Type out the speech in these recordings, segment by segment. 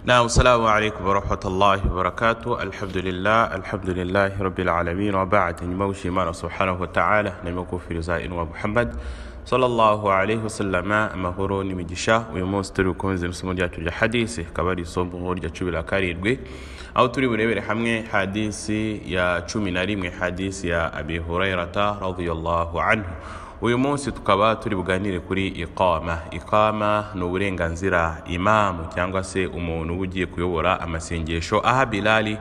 نعم السلام عليكم ورحمة الله وبركاته الحمد لله الحمد لله رب العالمين وبعد نموشي مانا سبحانه وتعالى نمكو في رزاء ومحمد صلى الله عليه وسلم amahoro n'imigisha uyu munsi turi gukomeza isomo ryacu rya hadisi akaba ari isomo rya cumi na karindwi aho turi burebere hamwe hadisi ya cumi na rimwe hadisi ya abi hurairata radiyallahu anhu uyu munsi tukaba turi buganire kuri iqama iqama ni uburenganzira imamu cyangwa se umuntu uba ugiye kuyobora amasengesho aha bilali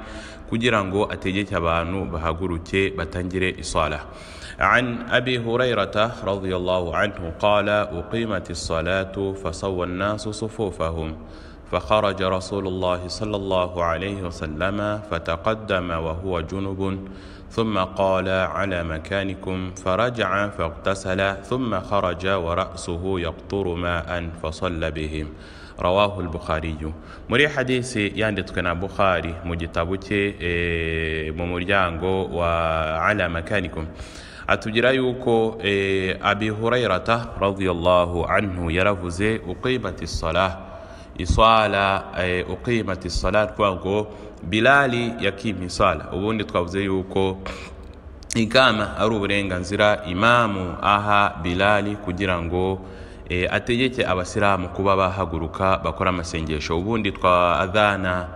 kugira ngo ategeke abantu bahaguruke batangire isala عن أبي هريرة رضي الله عنه قال أقيمت الصلاة فصوى الناس صفوفهم فخرج رسول الله صلى الله عليه وسلم فتقدم وهو جنب ثم قال على مكانكم فرجع فاغتسل ثم خرج ورأسه يقطر ماء فصلى بهم rawahu bukhariyu muri hadisi yanditswe na bukhari mu gitabo cye mu muryango wa ala makanikum atubwira yuko abi hurairata radiyallahu anhu yaravuze uqimati sala isala uqimati sala kuvuga ngo bilali yakimye isala ubundi twavuze yuko igama ari uburenganzira imamu aha bilali kugira ngo ategeke abasilamu kuba bahaguruka bakora amasengesho ubundi twa adhana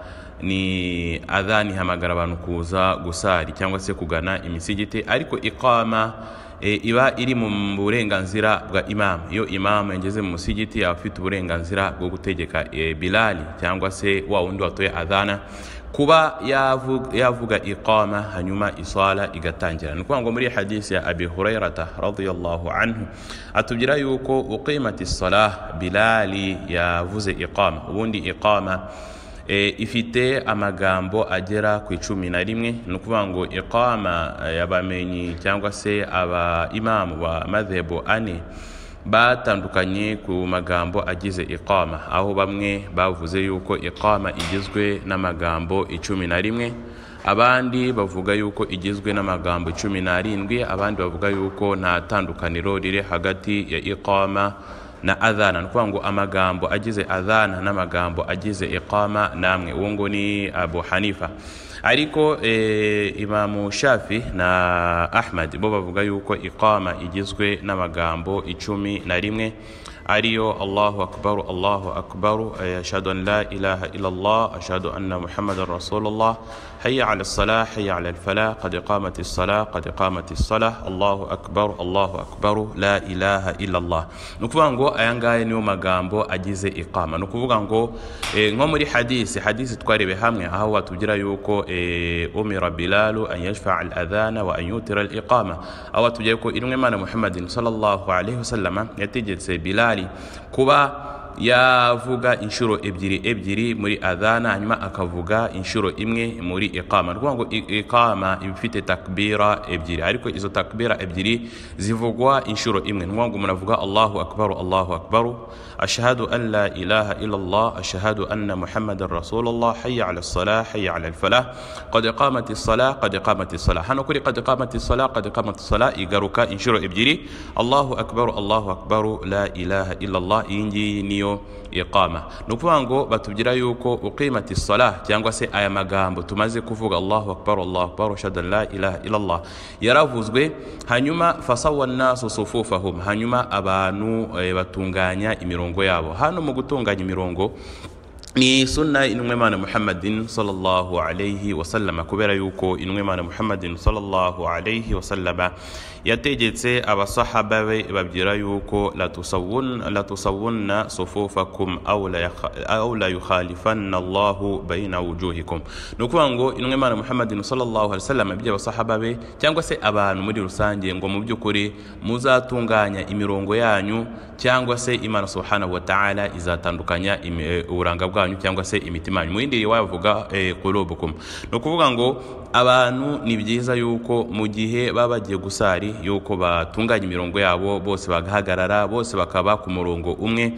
ni adhana ihamagara abantu kuza gusari cyangwa se kugana imisigiti ariko iqama iba iri mu burenganzira bwa imamu iyo imamu yageze mu musigiti yaba afite uburenganzira bwo gutegeka bilali cyangwa se wa wundi watoye adhana kuba yavuga iqama hanyuma isala igatangira ni ukuvuga ngo muri hadisi ya abi hurairata radiyallahu anhu atubwira yuko uqimati salah bilali yavuze iqama ubundi iqama ifite amagambo agera ku icumi na rimwe ni ukuvuga ngo iqama y'abamenyi cyangwa se aba imamu ba madhebo ane batandukanye ku magambo agize iqama aho bamwe bavuze yuko iqama igizwe n'amagambo icumi na rimwe abandi bavuga yuko igizwe n'amagambo icumi n'arindwi abandi bavuga yuko nta tandukaniro riri hagati ya iqama na adhana ni ukuvuga ngo amagambo agize adhana n'amagambo agize iqama namwe uwo ngo ni abu hanifa ariko imamu shafi na ahmad bo bavuga yuko iqama igizwe n'amagambo icumi na rimwe ariyo allahu akbaru allahu akbaru ashhadu an la ilaha illallah ashhadu anna muhammadan rasulullah hayya ala salah hayya ala falah qad qamat as-salah qad qamat as-salah allahu akbar allahu akbaru la ilaha illallah ni ukuvuga ngo aya ngaya niyo magambo agize iqama ni ukuvuga ngo nko muri hadisi hadisi twarebe hamwe aho watubwira yuko umira bilalu an yashfa al-adhana wa an yutira al-iqama aho watubwira ko inwe mana muhammadin sallallahu alaihi wasallama yategetse bilal Bilali kuba yavuga inshuro ebyiri ebyiri muri adhana hanyuma akavuga inshuro imwe muri iqama ni ngo iqama iba ifite takbira ebyiri ariko izo takbira ebyiri zivugwa inshuro imwe ni ngo umuntu avuga allahu akbaru allahu akbaru ashahadu an la ilaha illallah ashahadu anna muhammadan rasulullah hayya ala salah hayya ala falah qad qamat salah qad qamat salah hano kuri qad qamat salah qad qamat salah igaruka inshuro ebyiri allahu akbaru allahu akbaru la ilaha illallah iyi ngiyi niyo iyo iqama ni ukuvuga ngo batubwira yuko uqimati salah cyangwa se aya magambo tumaze kuvuga allahu akbar allahu akbar shada la ilaha illallah yaravuzwe hanyuma fasawa nasu sufufahum hanyuma abantu batunganya imirongo yabo hano mu gutunganya imirongo ni sunna intumwa imana muhammadin sallallahu alayhi wasallama kubera yuko intumwa imana muhammadin sallallahu alayhi wasallama yategetse abasahaba be babwira yuko latusawunna sufufakum aw la yukhalifanna allahu baina wujuhikum ni ukuvuga ngo intumwa imana muhammadin sallallahu alayhi wasallama ibyo abasahaba be cyangwa se abantu muri rusange ngo mu by'ukuri muzatunganya imirongo yanyu cyangwa se imana subhanahu wa ta'ala izatandukanya uburanga bwanyu bwanyu cyangwa se imitima yanyu mu yindi riwaya bavuga kurubukum ni ukuvuga ngo abantu ni byiza yuko mu gihe baba bagiye gusari yuko batunganya imirongo yabo bose bagahagarara bose bakaba ku murongo umwe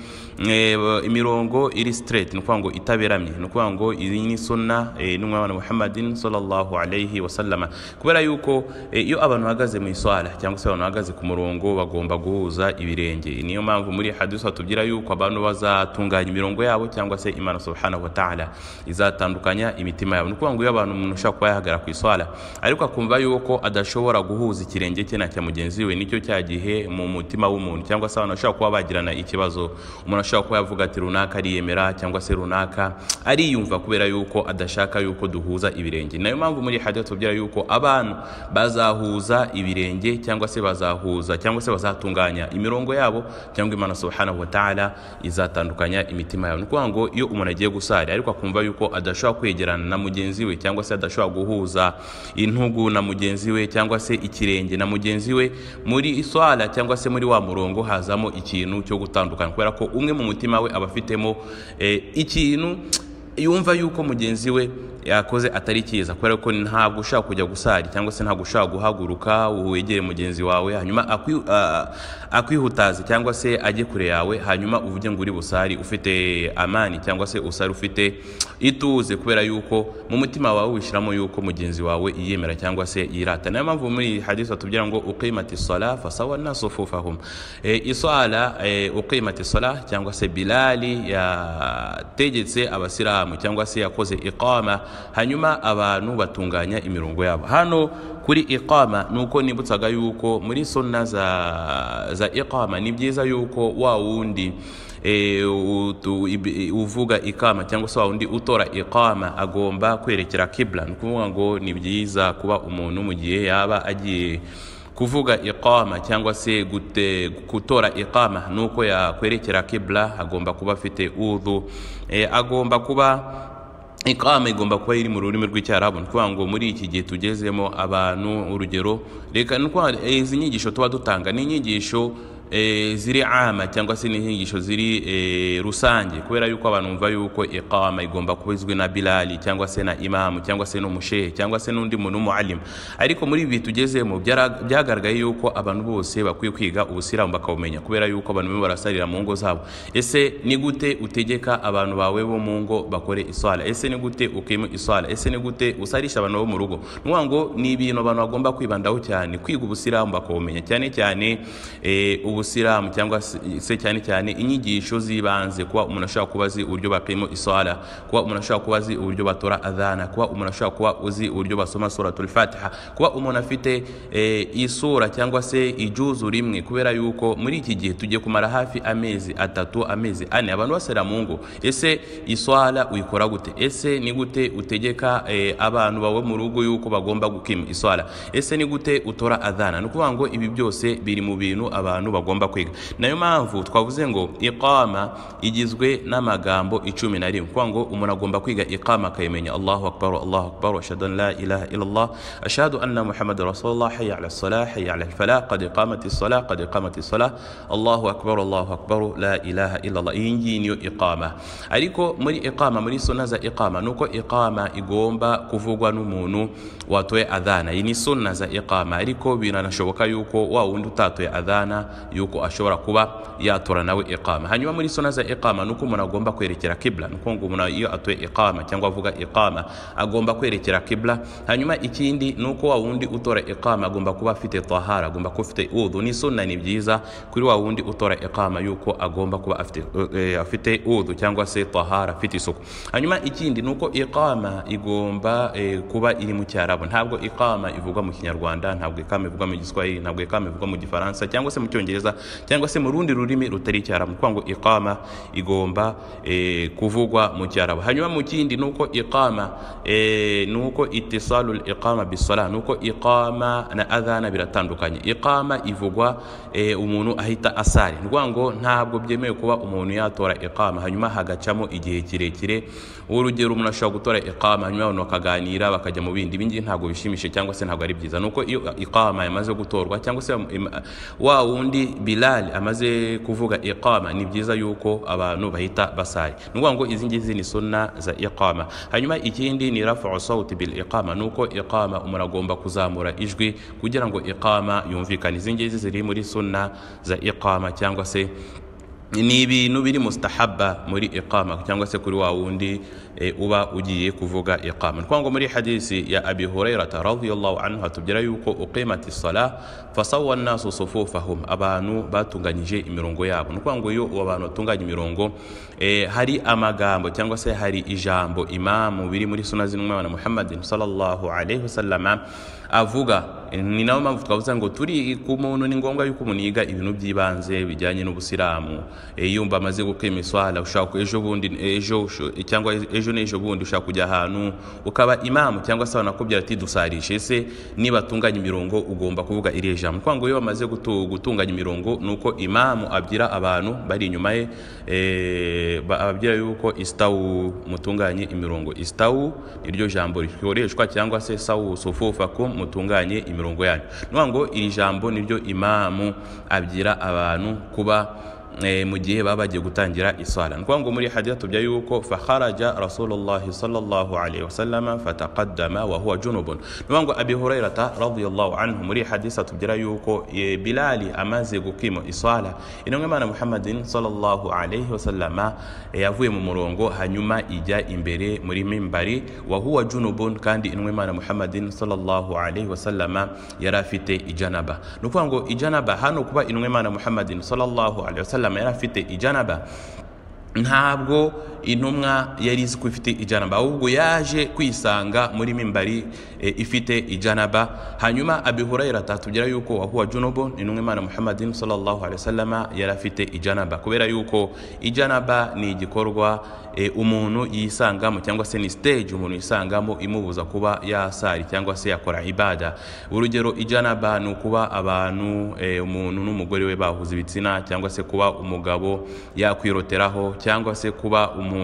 imirongo iri straight ni ukuvuga ngo itaberamye ni ukuvuga ngo iyi ni sunna n'umwana muhammadin sallallahu alayhi wasallama kubera yuko iyo abantu bahagaze mu iswara cyangwa se abantu bahagaze ku murongo bagomba guhuza ibirenge niyo mpamvu muri hadisi batubwira yuko abantu bazatunganya imirongo yabo cyangwa se imana imana subhanahu wa ta'ala izatandukanya imitima yabo ni ukuvuga ngo iyo abantu umuntu ushobora kuba yahagara ku iswara ariko akumva yuko adashobora guhuza ikirenge cye na cya mugenzi we nicyo cya gihe mu mutima w'umuntu cyangwa se abantu bashobora kuba bagirana ikibazo umuntu ashobora kuba yavuga ati runaka ariyemera cyangwa se runaka ariyumva kubera yuko adashaka yuko duhuza ibirengeje nayo mpamvu muri hajya tubwira yuko abantu bazahuza ibirenge cyangwa se bazahuza cyangwa se bazatunganya imirongo yabo cyangwa imana subhanahu wa ta'ala izatandukanya imitima yabo ni ukuvuga ngo iyo umuntu agiye gusara ariko akumva yuko adashobora kwegerana na mugenzi we cyangwa se adashobora guhuza intugu na mugenzi we cyangwa se ikirenge na mugenzi we muri swala cyangwa se muri wa murongo hazamo ikintu cyo gutandukana kubera ko umwe mu mutima we aba afitemo eh, ikintu yumva yuko mugenzi we yakoze atari cyiza kubera ko ntabwo ushaka kujya gusari cyangwa se ntabwo ushaka guhaguruka wegere mugenzi wawe hanyuma akwi- a- akwihutaze cyangwa se ajye kure yawe hanyuma uvuge ngo uri busari ufite amani cyangwa se usari ufite ituze kubera yuko mu mutima wawe wishyiramo yuko mugenzi wawe yiyemera cyangwa se yirata niyo mpamvu muri hadisi batubwira ngo ukimati sala fasawa nasufufahum e, iswala e, ukimati sala cyangwa se bilali yategetse abasilamu cyangwa se yakoze iqama hanyuma abantu batunganya imirongo yabo hano kuri iqama ni uko nibutsaga yuko muri sunna za, za iqama ni byiza yuko wa wundi eh, utu- ib- uvuga ikama cyangwa se wa wundi utora iqama agomba kwerekera kibla ni ukuvuga ngo ni byiza kuba umuntu mu gihe yaba agiye kuvuga iqama cyangwa se gute, gutora iqama nuko yakwerekera kibla agomba kuba afite udhu eh, agomba kuba iqama igomba kuba iri mu rurimi rw'icyarabu ni ukuvuga ngo muri iki gihe tugezemo abantu urugero reka ni ukuvuga eh, izi nyigisho tuba dutanga ni inyigisho eh, ziri ama cyangwa se ni inyigisho ziri eh, rusange kubera yuko abantu bumva yuko iqama igomba kuba izwi na bilali cyangwa se na imamu cyangwa se n'umushehe cyangwa se n'undi muntu w'umualimu ariko muri ibi tugezemo byara- byagaragaye yuko abantu bose bakwiye kwiga ubusiramu bakabumenya kubera yuko abantu bamwe barasarira mu ngo zabo ese ni gute utegeka abantu bawe bo mu ngo bakore iswala ese ni gute ukima iswala ese ni gute usarisha abantu bo mu rugo ni ukuvuga ngo ni ibintu abantu bagomba kwibandaho cyane kwiga ubusiramu bakabumenya cyane cyane eh, ubusiramu cyangwa se se cyane cyane inyigisho z'ibanze kuba umuntu ashobora kuba azi uburyo bakima iswala kuba umuntu ashobora kuba azi uburyo batora adhana kuba umuntu ashobora kuba uzi uburyo basoma suratul fatiha kuba umuntu afite eh, isura cyangwa se ijuzu rimwe kubera yuko muri iki gihe tugiye kumara hafi amezi atatu amezi ane abantu basera mu ngo ese iswala uyikora gute ese ni gute utegeka eh, abantu bawe mu rugo yuko bagomba gukima iswala ese ni gute utora adhana ni ukuvuga ngo ibi byose biri mu bintu abantu bagomba kwiga nayo mpamvu twavuze ngo iqama igizwe n'amagambo icumi na rimwe kuvuga ngo umuntu agomba kwiga iqama akayimenya allahu akbar allahu akbar ashhadu an la ilaha illallah ashhadu anna muhammad rasulullah hayya ala salah hayya ala falah qad iqamati salah qad iqamati salah allahu akbar allahu akbar la ilaha illallah iyi ngiyi niyo iqama ariko muri iqama muri sunna za iqama nuko iqama igomba kuvugwa n'umuntu watoye adhana iyi ni sunna za iqama ariko biranashoboka yuko wa wundi utatoye adhana yuko ashobora kuba yatora nawe iqama hanyuma muri sunna za iqama nuko umuntu agomba kwerekera kibla nuko ngo umuntu iyo atoye iqama cyangwa avuga iqama agomba kwerekera kibla hanyuma ikindi nuko wa wundi utora iqama agomba kuba afite tahara agomba kuba afite udhu ni sunna ni byiza kuri wa wundi utora iqama yuko agomba kuba afite eh, afite udhu cyangwa se tahara afite isuku hanyuma ikindi nuko iqama igomba eh, kuba iri mu cyarabu ntabwo iqama ivugwa mu kinyarwanda ntabwo iqama ivugwa mu giswahili ntabwo iqama ivugwa mu gifaransa cyangwa se mu cyongereza cyangwa se mu rundi rurimi rutari icyarabu ni ukuvuga ngo iqama igomba eh, kuvugwa mu cyarabu hanyuma mu kindi nuko iqama eh, nuko itisalul iqama bisala nuko iqama na adhana biratandukanye iqama ivugwa eh, umuntu ahita asari ni ukuvuga ngo ntabwo byemewe kuba umuntu yatora iqama hanyuma hagacamo igihe kirekire urugero umuntu ashobora gutora iqama hanyuma abantu bakaganira bakajya mu bindi ibingi ntabwo bishimishije cyangwa se ntabwo ari byiza nuko iyo iqama yamaze gutorwa cyangwa se im- wa wundi bilal amaze kuvuga iqama ni byiza yuko abantu bahita basari ni ukuvuga ngo izi ngizi ni sunna za iqama hanyuma ikindi ni rafu sawuti bil iqama nuko iqama umuntu agomba kuzamura ijwi kugira ngo iqama yumvikane izi ngizi ziri muri sunna za iqama cyangwa se ni ibintu biri mustahaba muri iqama cyangwa se kuri wa wundi e, uba ugiye kuvuga iqama ni ngo muri hadisi ya abi hurairata radiallahu anhu hatubwira yuko uqimati sala fasawa nnasu sufufahum abantu batunganyije imirongo yabo ni ngo iyo abo bantu batunganya imirongo e, hari amagambo cyangwa se hari ijambo imamu biri muri suna z'intumwa na muhammadin sallallahu alaihi wasallama avuga ni nayo mpamvu twavuze ngo turi ku muntu ni ngombwa yuko umuntu yiga ibintu by'ibanze bijyanye n'ubusilamu e, yumva amaze gukema iswala ushaka ejo bundi ejo usho- cyangwa ejo n'ejo bundi ushaka kujya ahantu ukaba imamu cyangwa se wanakubwira ati dusarishe se niba atunganya imirongo ugomba kuvuga iriya jambo kwa ngo iyo bamaze gutu- gutunganya imirongo ni uko imamu abwira abantu bari inyuma ye e, ba- ababwira yuko istawu mutunganye imirongo istawu niryo jambo rikoreshwa cyangwa se sawu sufufakum mutunganye imirongo yanyu ni ukuvuga ngo iri jambo niryo imamu abwira abantu kuba eh, mu gihe baba bagiye gutangira iswala ni ukuvuga ngo muri hadiya tubya yuko faharaja rasulullahi sallallahu alaihi wasallama fataqaddama wa huwa junubun ni ukuvuga ngo abi hurairata radiyallahu anhu muri hadisi atubwira yuko eh, bilali amaze gukima iswala intumwa imana muhammadin sallallahu alaihi wasallama eh, yavuye mu murongo hanyuma ijya imbere muri mimbari wa huwa junubun kandi intumwa imana muhammadin sallallahu alaihi wasallama yari afite ijanaba ni ukuvuga ngo ijanaba hano kuba intumwa imana muhammadin sallallahu alaihi wasallam yari afite ijanaba ntabwo intumwa yari izi ko ifite ijanaba ahubwo yaje kwisanga muri mimbari e, ifite ijanaba hanyuma abihurayira atatubwira yuko wahuwa junubu intumwa imana muhammadin sallallahu alaihi wasallama yari afite ijanaba kubera yuko ijanaba ni igikorwa e, umuntu yisangamo cyangwa se ni stage umuntu yisangamo imubuza kuba yasari cyangwa se yakora ibada urugero ijanaba ni ukuba abantu e, umuntu n'umugore we bahuza ibitsina cyangwa se kuba umugabo yakwiroteraho cyangwa se kuba umuntu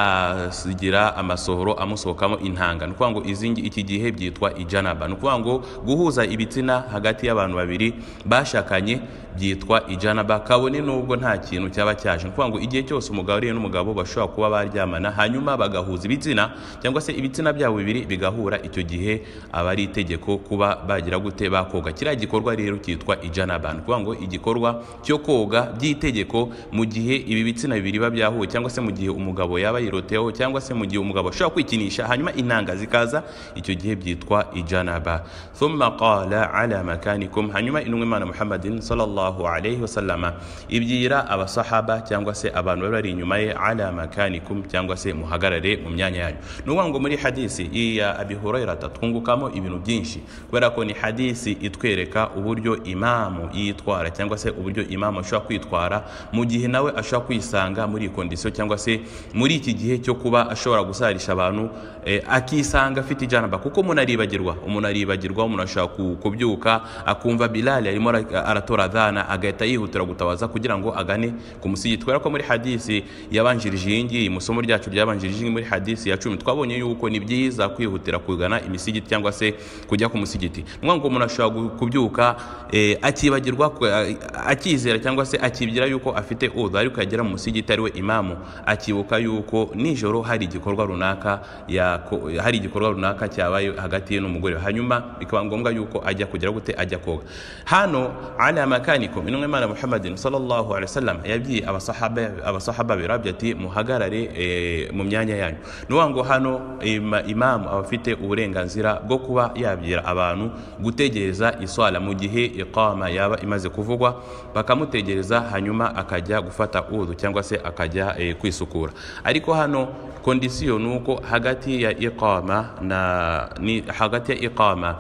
yasigira amasohoro amusohokamo intanga ni ukuvuga ngo izi ngi- iki gihe byitwa ijanaba ni ukuvuga ngo guhuza ibitsina hagati y'abantu babiri bashakanye byitwa ijanaba kabone n'ubwo nta kintu cyaba cyaje ni ukuvuga ngo igihe cyose umugabo ariye n'umugabo bashobora kuba baryamana hanyuma bagahuza ibitsina cyangwa se ibitsina byabo bibiri bigahura icyo gihe aba ari itegeko kuba bagira gute bakoga kiriya gikorwa rero cyitwa ijanaba ni ukuvuga ngo igikorwa cyo koga by'itegeko mu gihe ibi bitsina bibiri biba byahuye cyangwa se mu gihe umugabo yaba yiroteyeho cyangwa se mu gihe umugabo ashobora kwikinisha hanyuma intanga zikaza icyo gihe byitwa ijanaba thumma qala ala makanikum hanyuma intumwa imana muhammadin sallallahu alaihi wasallama ibwira abasahaba cyangwa se abantu bari bari inyuma ye ala makanikum cyangwa se muhagarare mu myanya yanyu ni ukuvuga ngo muri hadisi iya abi hurairata twungukamo ibintu byinshi kubera ko ni hadisi itwereka uburyo imamu yitwara cyangwa se uburyo imamu ashobora kwitwara mu gihe nawe ashobora kwisanga muri iyi kondisiyo cyangwa se muri iki gihe cyo kuba ashobora gusarisha abantu eh, akisanga afite ijanaba kuko umuntu aribagirwa umuntu aribagirwa umuntu ashobora ku- kubyuka akumva bilali arimo ara- aratora dhana agahita yihutira gutabaza kugira ngo agane ku musigiti kubera ko muri hadisi yabanjirije iyi ngiyi mu isomo ryacu ryabanjirije iyi ngiyi muri hadisi ya cumi twabonye yuko ni byiza kwihutira kugana imisigiti cyangwa se kujya ku musigiti ni ukuvuga ngo umuntu ashobora gu- kubyuka eh, akibagirwa ku- a- akizera cyangwa se akibwira yuko afite udhu ariko yagera mu musigiti ariwe imamu akibuka yuko nijoro hari igikorwa runaka yako- hari igikorwa runaka cyabaye hagati ye n'umugore we. hanyuma bikaba ngombwa yuko ajya kugera gute ajya koga hano ala makanikum intumwa imana muhammadin sallallahu alaihi wasallam yabwiye abasahaba abasahaba be rabbi ati muhagarare eh, mu myanya yanyu ni ukuvuga ngo hano ima- imamu aba afite uburenganzira bwo kuba yabwira abantu gutegereza iswala mu gihe iqama yaba imaze kuvugwa bakamutegereza hanyuma akajya gufata udhu cyangwa se akajya eh, kwisukura ariko hano kondisiyo ni uko hagati ya iqama na ni hagati ya iqama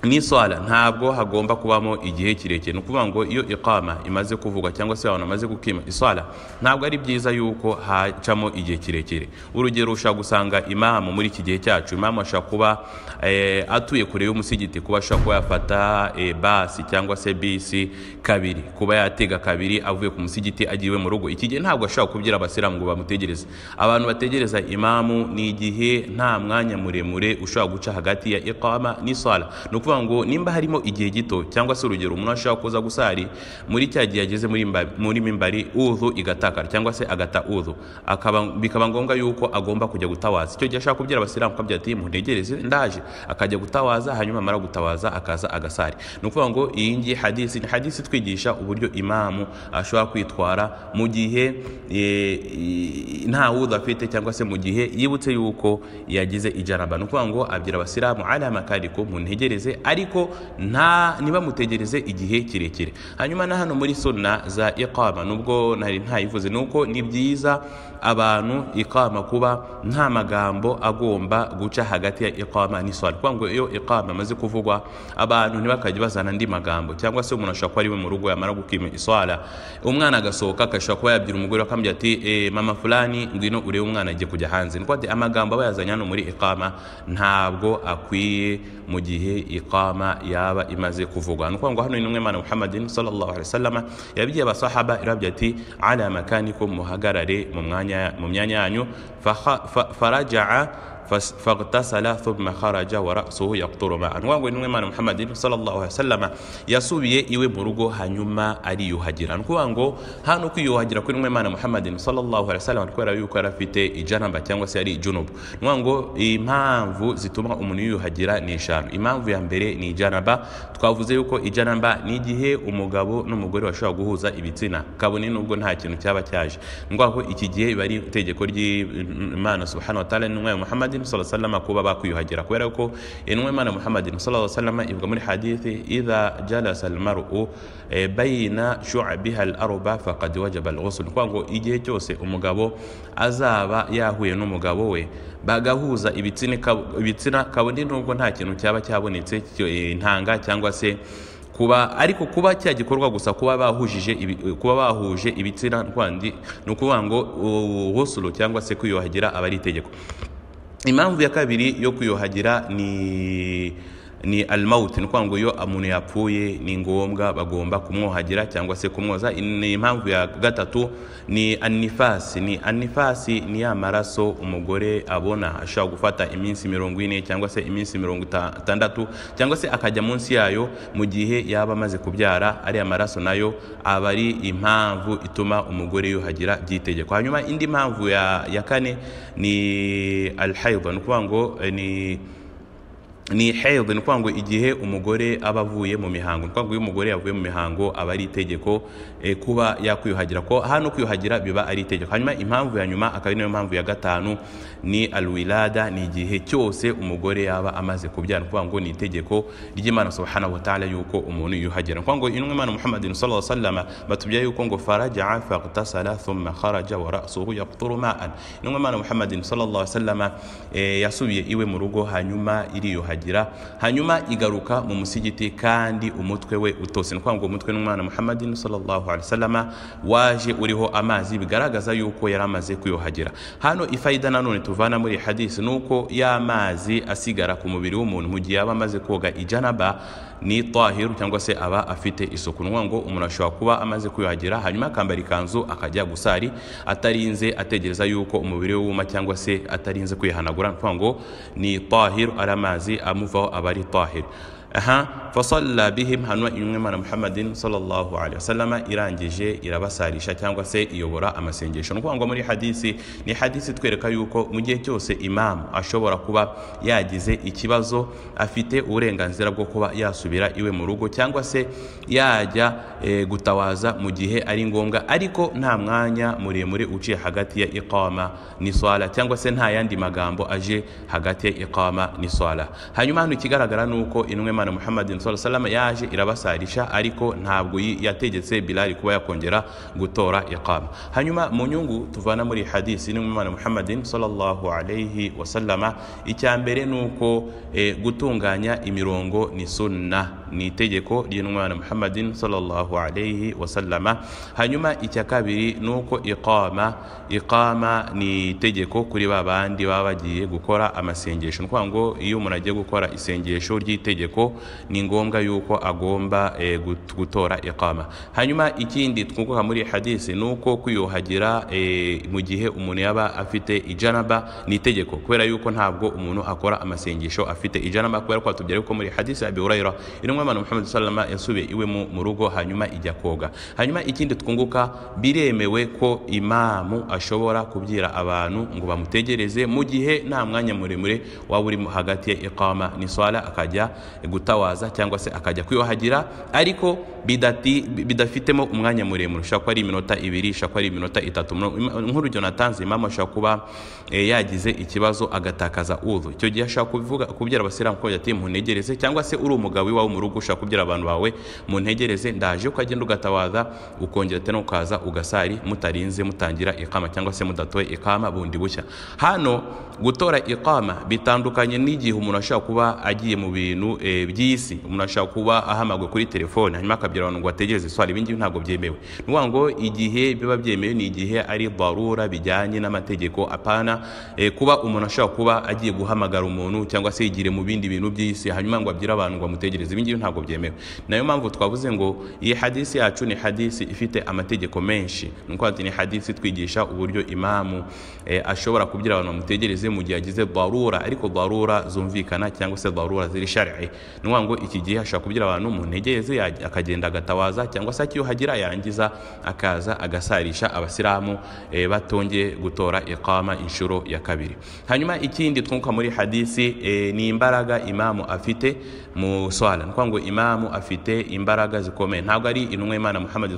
n'iswala ntabwo hagomba kubamo igihe kirekire ni ukuvuga ngo iyo iqama imaze kuvugwa cyangwa se abantu bamaze gukima iswala ntabwo ari byiza yuko hacamo igihe kirekire urugero ushobora gusanga imamu muri iki gihe cyacu imamu ashobora kuba eh, atuye kure y'umusigiti kuba ashobora kuba yafata eh, basi cyangwa se bisi kabiri kuba yatega kabiri avuye ku musigiti agiye iwe mu rugo iki gihe ntabwo ashobora kubwira abasilamu ngo bamutegereze abantu bategereza imamu ni igihe nta mwanya muremure ushobora guca hagati ya iqama n'iswala ni ukuvuga ukuvuga ngo nimba harimo igihe gito cyangwa se urugero umuntu ashobora kuza gusari muri cya gihe ageze muri mba- muri mimbari udhu igatakara cyangwa se agata udhu akaba bikaba ngombwa yuko agomba kujya gutawaza icyo gihe ashaka kubwira abasilamu akabwira ati muntegereze ndaje akajya gutawaza hanyuma amara gutawaza akaza agasari ni ukuvuga ngo iyi ngiyi hadisi ni hadisi itwigisha uburyo imamu ashobora kwitwara mu gihe eh, i- nta wudu afite cyangwa se mu gihe yibutse yuko yagize ijanaba ni ukuvuga ngo abwira abasilamu ari amakariko muntegereze ariko nta ntibamutegereze igihe kirekire hanyuma na hano muri sunna za iqama nubwo nari ntayivuze ni uko ni byiza abantu iqama kuba nta magambo agomba guca hagati ya iqama n'iswali kuko ngo iyo iqama amaze kuvugwa abantu ntibakajya bazana andi magambo cyangwa se umuntu ashobora kuba ari we mu rugo yamara gukima iswala umwana agasohoka agashobora kuba yabwira umugore we akamubwira ati "Eh, mama fulani ngwino urebe umwana agiye kujya hanze ni ukuvuga ati amagambo aba yazanye hano muri iqama ntabwo akwiye mu gihe iqama yaba imaze kuvugwa ni ukuvuga ngo hano ni umwe mana muhammadin sallallahu alaihi wasallam yabwiye abasahaba irabya ati ala makanikum muhagarare mu mwanya mu myanya yanyu faha- fa- farajaa فس- فاغتسل ثم خرج ورأسه يقطر ماء ngo ni mwemana muhammadin sallallahu alaihi wasallam yasubiye iwe mu rugo hanyuma ariyuhagira ni ukuvuga ngo hano kwiyuhagira kuri mwemana muhammadin sallallahu alaihi wasallam kubera yuko yari afite ijanaba cyangwa se yari ijunubu ni ukuvuga ngo impamvu zituma umuntu yiyuhagira ni eshanu impamvu ya mbere ni ijanaba twavuze yuko ijanaba ni igihe umugabo n'umugore bashobora guhuza ibitsina kabone nubwo nta kintu cyaba cyaje ni ukuvuga ko iki gihe biba ari itegeko ry'imana subhanahu wa ta'ala n'umwe muhammadin sallallahu alaihi wasallam kuba bakwiyuhagira kubera ko intumwa y'imana muhammadin sallallahu alaihi wasallam ivuga muri hadithi idha jalasa almar'u eh, bayna shu'abiha al-arba faqad wajaba al-ghusl kwa ngo igihe cyose umugabo azaba yahuye n'umugabo we bagahuza ibitsina kab- ibitsina kabone nubwo nta kintu cyaba cyabonetse cyo- eh, intanga cyangwa se kuba ariko kuba cya gikorwa gusa kuba bahujije ibi- kuba bahuje ibitsina kwandi ni ukuvuga ngo uh, ghusl cyangwa se kwiyuhagira aba ari itegeko impamvu ya kabiri yo kuyuhagira ni ni almauti ni ukuvuga ngo iyo umuntu yapfuye ni ngombwa bagomba kumwuhagira cyangwa se kumwoza ni impamvu ya gatatu ni anifasi ni anifasi ni ya maraso umugore abona ashobora gufata iminsi mirongo ine cyangwa se iminsi mirongo ita- itandatu cyangwa se akajya munsi yayo mu gihe yaba amaze kubyara ariya maraso nayo aba ari impamvu ituma umugore yuhagira by'itegeko hanyuma indi mpamvu ya, ya kane ni alhaidha ni ukuvuga ngo eh, ni ni health ni ukuvuga ngo igihe umugore aba avuye mu mihango ni ukuvuga ngo iyo umugore yavuye mu mihango aba ari itegeko eh, kuba yakwiyuhagira ko hano kwiyuhagira biba ari itegeko hanyuma impamvu ya nyuma akaba ari nayo mpamvu ya gatanu ni alwilada ni igihe cyose umugore yaba amaze kubyara ni ukuvuga ngo ni itegeko ry'imana subhanahu wa ta'ala yuko umuntu yiyuhagira ni ukuvuga ngo intumwa imana muhammadin sallallahu alaihi wasallam batubwira yuko ngo farajaa faghtasala thumma kharaja wa ra'suhu yaqturu ma'an intumwa imana muhammadin sallallahu alaihi wasallam eh, yasubiye iwe mu rugo hanyuma iriyuhagira hanyuma igaruka mu musigiti kandi umutwe we utose ni ukuvuga ngo umutwe n'umwana muhammadin sallallahu alaihi wasallam waje uriho amazi bigaragaza yuko yari amaze kuyuhagira hano ifayida nanone tuvana muri iyi hadisi ni uko ya mazi asigara ku mubiri w'umuntu mu gihe yaba amaze koga ijanaba ni tahiru cyangwa se aba afite isuku ni ukuvuga ngo umuntu ashobora kuba amaze kwiyuhagira hanyuma akambara ikanzu akajya gusari atarinze ategereza yuko umubiri we wuma cyangwa se atarinze kwihanagura ni ukuvuga ngo ni tahiru ari amazi amuvaho aba ari tahiru aha fasalla bihim hanyuma imwe mana muhammadin sallallahu alaihi wasallam irangije irabasarisha cyangwa se iyobora amasengesho ni ukuvuga ngo muri hadisi ni hadisi itwereka yuko mu gihe cyose imamu ashobora kuba yagize ikibazo afite uburenganzira bwo kuba yasubira iwe mu rugo cyangwa se yajya eh, gutawaza mu gihe ari ngombwa ariko nta mwanya muremure uciye hagati ya iqama n'iswala cyangwa se nta yandi magambo aje hagati ya iqama n'iswala hanyuma hano ikigaragara ni uko intumwa y'imana muhammadin sallallahu alaihi wasallam yaje irabasarisha ariko ntabwo yi- yategetse bilali kuba yakongera gutora iqama hanyuma mu nyungu tuvana muri hadisi intumwa y'imana muhammadin sallallahu alaihi wasallam icya mbere ni uko eh, gutunganya imirongo ni sunna ni itegeko ry'intumwa y'imana muhammadin sallallahu alaihi wasallam hanyuma icya kabiri ni uko iqama iqama ni itegeko kuri ba bandi baba bagiye gukora amasengesho ni ukuvuga ngo iyo umuntu agiye gukora isengesho ry'itegeko ni ngombwa yuko agomba eh, gut- gutora iqama hanyuma ikindi twunguka muri iyi hadisi ni uko kwiyuhagira eh, mu gihe umuntu yaba afite ijanaba ni itegeko kubera yuko ntabwo umuntu akora amasengesho afite ijanaba kubera ko tubyara yuko muri hadisi ya abi hurayira irimo abantu muhammad sallama yasubiye iwe mu mu rugo hanyuma ijya koga hanyuma ikindi twunguka biremewe ko imamu ashobora kubyira abantu ngo bamutegereze mu gihe nta mwanya muremure waba urimo hagati ya iqama ni swala akajya gutawaza cyangwa se akajya kwiyuhagira ariko bidati, bidafitemo umwanya muremure ushobora kuba ari iminota ibiri ushobora kuba ari iminota itatu Mu- nk'urugero natanze imamu ashobora kuba eh, yagize ikibazo agatakaza udhu icyo gihe ashobora kuvuga kubyara abasilamu kugira ati muntegereze cyangwa se uri umugabo iwawe mu rugo ushobora kubyara abantu bawe muntegereze ndaje ukagenda ugatawaza ukongera tena ukaza ugasari mutarinze mutangira ikama cyangwa se mudatoye ikama bundi bushya hano gutora ikama bitandukanye n'igihe umuntu ashobora kuba agiye mu bintu eh, by'isi umuntu ashobora kuba ahamagwe kuri telefone hanyuma akabwira abantu ngo bategereze swali ibi ngibi ntabwo byemewe ni ukuvuga ngo igihe biba byemewe ni igihe ari barura bijyanye n'amategeko apana eh, kuba umuntu ashobora kuba agiye guhamagara umuntu cyangwa se yigire mu bindi bintu by'isi hanyuma ngo abwire abantu ngo bamutegereze ibi ngibi ntabwo byemewe nayo mpamvu twavuze ngo iyi hadisi yacu ni hadisi ifite amategeko menshi ni ukuvuga ati ni hadisi twigisha uburyo imamu eh, ashobora kubyira abantu bamutegereze mu gihe agize barura ariko barura zumvikana cyangwa se barura ziri shari'i ni ukuvuga ngo iki gihe ashobora kubyira abantu mu ntegereze yaj- akagenda agatawaza cyangwa se akiyuhagira yangiza akaza agasarisha abasilamu eh, batongeye gutora iqama inshuro ya kabiri hanyuma ikindi twunguka muri hadisi eh, ni imbaraga imamu afite mu swala ni ukuvuga ngo imamu afite imbaraga zikomeye ntabwo ari intumwa y'imana muhammad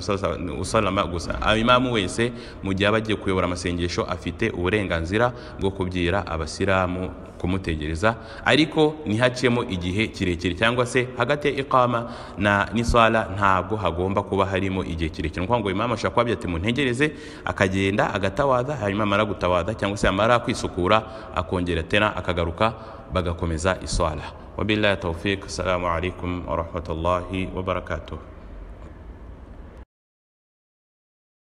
usalama gusa aho imamu wese mu gihe aba agiye kuyobora amasengesho afite uburenganzira bwo kubyira abasilamu kumutegereza ariko ntihacemo igihe kirekire cyangwa se hagati ya iqama na n'iswala ntabwo hagomba kuba harimo igihe kirekire ni ukuvuga ngo imamu ashobora kuba abyita ati muntegereze akagenda agatawaza hanyuma amara gutawaza cyangwa se amara kwisukura akongera tena akagaruka bagakomeza iswala wabillahi tawfik assalamu alaikum warahmatullahi wabarakatuh